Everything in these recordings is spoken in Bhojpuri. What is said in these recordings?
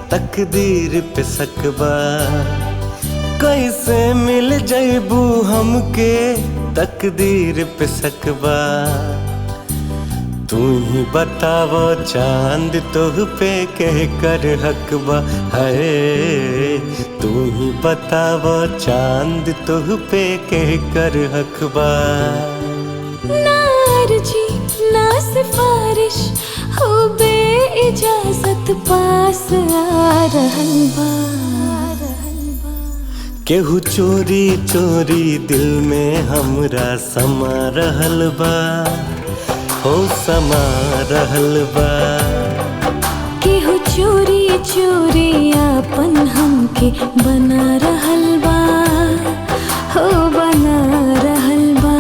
तकदीर पे सकबा कैसे मिल जैबू हमके तकदीर पे सकबा तू ही बतावो चांद तोह पे कह कर हकबा है तू ही बतावो चांद तोह पे कह कर हकबा ना अर्जी ना सिफारिश हो बे इजाजत पास आ रहल बा केहू चोरी चोरी दिल में हमरा समा रहल बा हो समा रहल बा केहू चोरी चोरी आपन हमके बना रहल बा हो बना रहल बा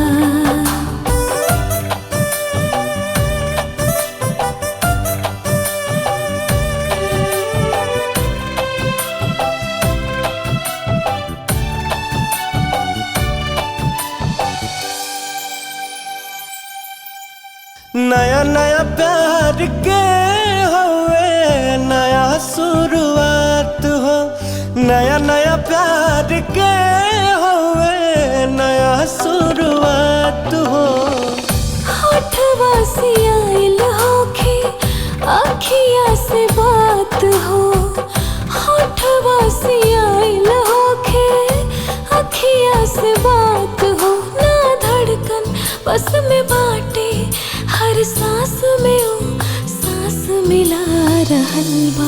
नया नया प्यार के होवे नया शुरुआत हो नया नया प्यार के होवे नया शुरुआत हो होठवा से आइल होखे अखिया से बात हो होठवा से आइल होखे अखिया से बात हो ना धड़कन बस में बाटे हर सांस में ओ सांस मिला रहल बा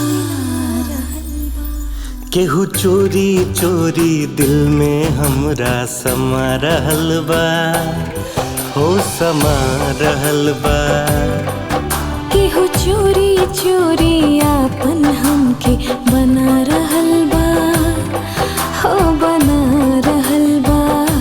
केहू चोरी चोरी दिल में हमरा समा रहल बा हो समा रहल बा केहू चोरी चोरी आपन हमके बना रहल बा हो बना रहल बा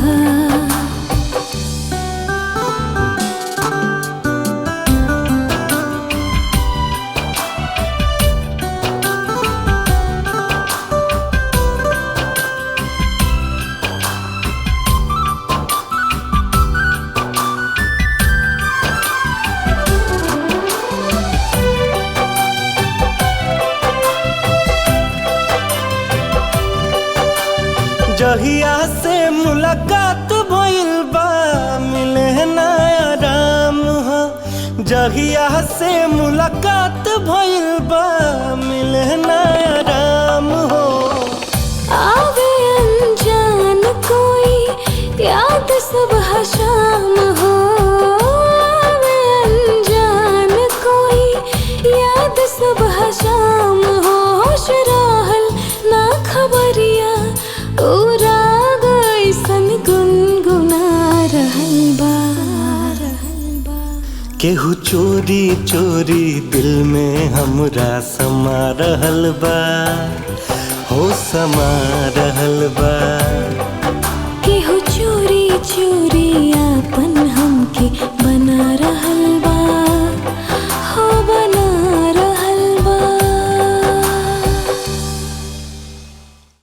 जहिया से मुलाकात भइल बा मिले ना आराम हो जहिया से मुलाकात भइल बा मिले ना आराम हो आवे अनजान कोई याद सुबह शाम हो आवे अनजान कोई याद सुबह शाम हो होश रहल ना खबरिया ओ राग ऐसन गुनगुना रहल बा केहू चोरी चोरी दिल में हमरा समा रहल बा हो समा रहल बा केहू चोरी चोरी आपन हमके बना रहल